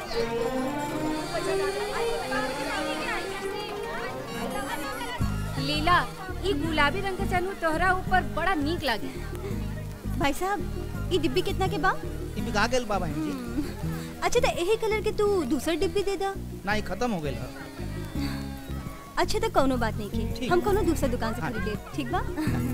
लीला ई गुलाबी रंग के चनू तोहरा ऊपर बड़ा नीक लागे भाई साहब ये डिब्बी कितना के बा ई बिका गेल बा बहन जी अच्छा तो यही कलर के तू दूसर डिब्बी दे दा ना ई खत्म हो गेल है अच्छा तो कोनो बात नहीं की ठीक। हम कोनो दूसर दुकान से हाँ। खरीद ले ठीक बा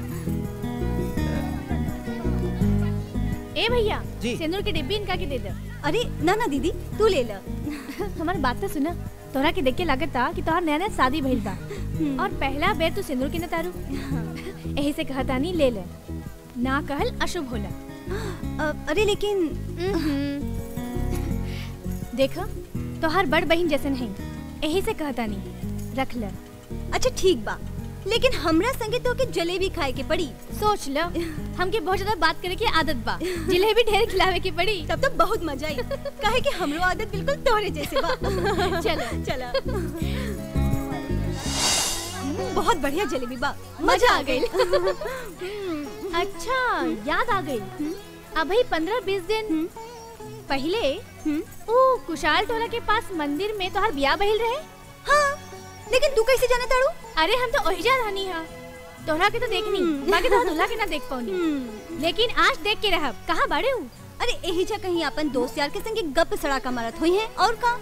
ए भैया जी। सिंदूर की डिब्बी इनका के दे दे अरे ना ना दीदी तू ले ला हमारी बात तो सुना तोहरा के देख के लागत था कि तोहर नया नया शादी भइल बा और पहला बेर तू सिंदूर के न तारू यही से कहता नहीं ले ले ना कहल अशुभ होला अ, अरे लेकिन देख तोहर बड़ बहन जैसन है यही से कहता नहीं रख ले अच्छा ठीक बा लेकिन हमरा संगे तो के जलेबी खाए के पड़ी सोच लो हमके बहुत ज्यादा बात करे की आदत बा जिलेबी ढेर खिलावे की पड़ी तब तो बहुत मजा आई काहे कि हमरो आदत बिल्कुल तोहरे जैसे बा चलो चला बहुत बढ़िया जलेबी बा मजा आ गई अच्छा याद आ गई अभी पंद्रह बीस दिन पहले ओ कुशाल टोला के पास मंदिर में तोहर बियाह बहिल रहे हाँ लेकिन तू कैसे जाने ताड़ू अरे हम तो ओहिजा रहनी हा तोहरा के तो देखनी बाकी तो दूल्हा के ना देख पाऊनी लेकिन आज देख के रहब कहाँ बड़े हूँ अरे यही जा कहीं अपन दोस्त यार के संगे गप सड़ाका मारत हुई है और का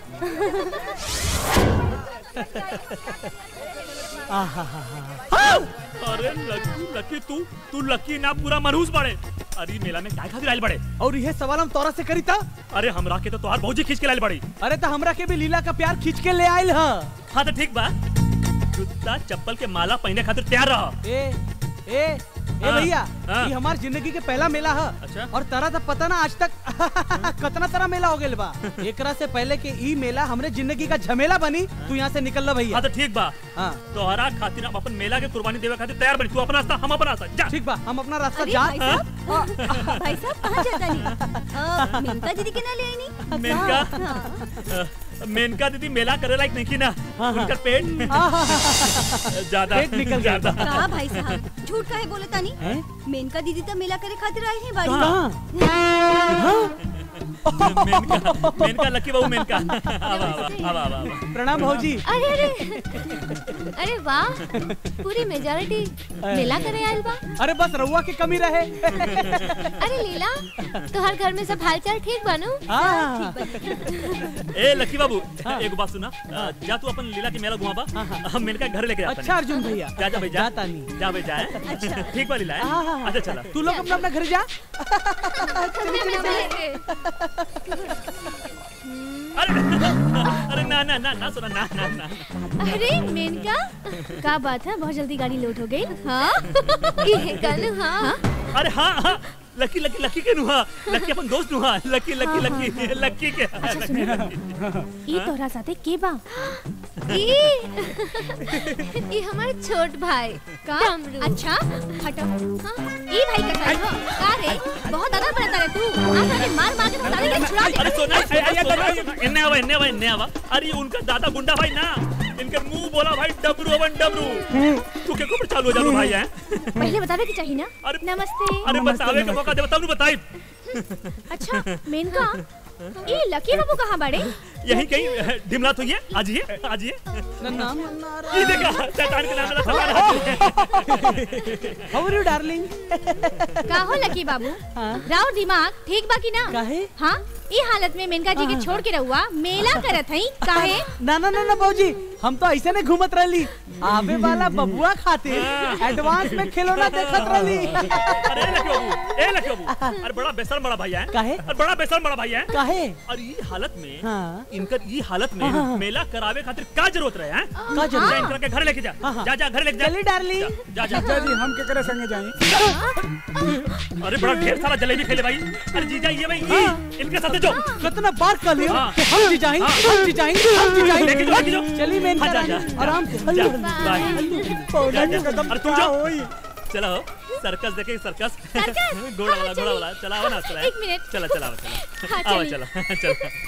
अरे लकी लकी तू तू लकी ना पूरा मरहूस बड़े अरे मेला में काय खातिर आइल बड़े और यह सवाल हम तोरा से करी था अरे हमरा के तो तोहार भौजी खींच के लाइल बड़ी अरे तो हमरा के भी लीला का प्यार खींच के ले आयल ह हाँ तो ठीक बा जूता चप्पल के माला पहने खातिर तैयार रह ए ए ए हाँ, भैया हाँ। ये हमार जिंदगी के पहला मेला है अच्छा। और तारा तो पता ना आज तक कितना तरह मेला हो गेल बा एकरा से पहले के ई मेला हमरे जिंदगी का झमेला बनी तू यहाँ से निकल ला भैया हाँ तो ठीक बा हाँ तोहरा खातिर हम अपन मेला के कुर्बानी देवे खातिर तैयार बनी तू अपना रास्ता हम अपना रास्ता जा ठीक बा हम अपना रास्ता अरे जा भाई साहब भाई साहब कहाँ जाता नहीं मेनका दीदी के ना ले आई नहीं मेनका हाँ। अ, मेनका दीदी मेला करे लायक नहीं की ना उनका पेट ज्यादा पेट निकल गया। ज्यादा कहा भाई साहब झूठ काहे बोले तानी हैं? मेनका दीदी तो मेला करे खातिर आई है बाड़ी कहाँ मेनका मेनका लकी बहू मेनका आवा आवा आवा आवा आवा प्रणाम भौजी अरे अरे अरे वाह पूरी मेजॉरिटी मेला करे आइल बा अरे बस रउआ की कमी रहे अरे लीला तोहर घर में सब हालचाल ठीक बानू हाँ ए लकी बाबू एक बात सुना अ, जा तू अपन लीला के मेला घुमाबा हम मेनका घर लेके जाता अच्छा अर्जुन भैया जा जा भाई जा जाता नहीं जा भाई जा हैं? ठीक बा लीला हाँ, हाँ, हैं? हाँ। अच्छा चला तू लोग अपना अपना घर जा अरे अरे ना ना ना ना सुना ना ना ना अरे मेनका का बात है बहुत जल्दी गाड़ी लोड हो गई हाँ ये कल हाँ अरे हाँ हाँ लकी लकी लकी के नुहा लकी अपन दोस्त नुहा लकी लकी लकी लकी के ई तोहरा साथे के बा ई ई हमार छोट भाई का अच्छा हटो हाँ ई भाई का साथ हो का रे बहुत ज्यादा बड़ा रे तू आज आके मार मार के सारे के छुड़ा अरे दे सोना सोना इन्ने आवा इन्ने आवा इन्ने आवा अरे ये उनका दादा गुंडा भाई ना इनके मुंह बोला भाई डबरू अवन डबरू तू के ऊपर चालू हो जा भाई हैं पहले बतावे की चाहिए ना अरे- नमस्ते अरे बतावे का मौका दे बताऊ बताई अच्छा मेनका ई लकी बाबू कहाँ बड़े यही कहीं ढिमला तो ये आज ये आज ये नाम ये देखा शैतान के नाम वाला हाउ आर यू डार्लिंग का हो लकी बाबू हाँ। राव दिमाग ठीक बा की ना काहे हाँ ई हालत में मेनका जी के छोड़ के रहुआ मेला करत हई काहे ना ना ना ना बाबूजी हम तो ऐसे नहीं घूमत रहली आवे वाला बबुआ खातिर एडवांस में खिलौना देखत रहली अरे लकी बाबू ए लकी बाबू अरे बड़ा बेशरम बड़ा भाई है काहे? अरे बड़ा बेशरम बड़ा भाई है काहे और ये हालत में हाँ। इनकर ये हालत में हाँ। मेला करावे खातिर का जरूरत रहे हैं का जरूरत? जा इनकर के घर लेके जा हाँ, हाँ। जा जा घर लेके जा चली डार्लिंग जा जा चाचा जी हम केकरे संगे जाई अरे बड़ा ढेर सारा जलेबी खेले भाई अरे जीजा ये भाई ये इनके साथ जो कितना बार कर लियो हाँ। कि हम जी जाएंगे हाँ। हम जी जाएंगे हम जी जाएंगे लेके जाओ, लेके जाओ। चली मेन हाँ, जा, करानी, जा, जा। आराम से जा, हल्लू बाय। पौधा जा, के जा। कदम अरे तुम क्या जाओ होई चलो सर्कस देखे सर्कस सर्कस? घोड़ा हाँ, वाला घोड़ा चलिए। वाला चला आओ ना चला एक मिनट। चला चला चला हाँ, आओ चलिए। चला चला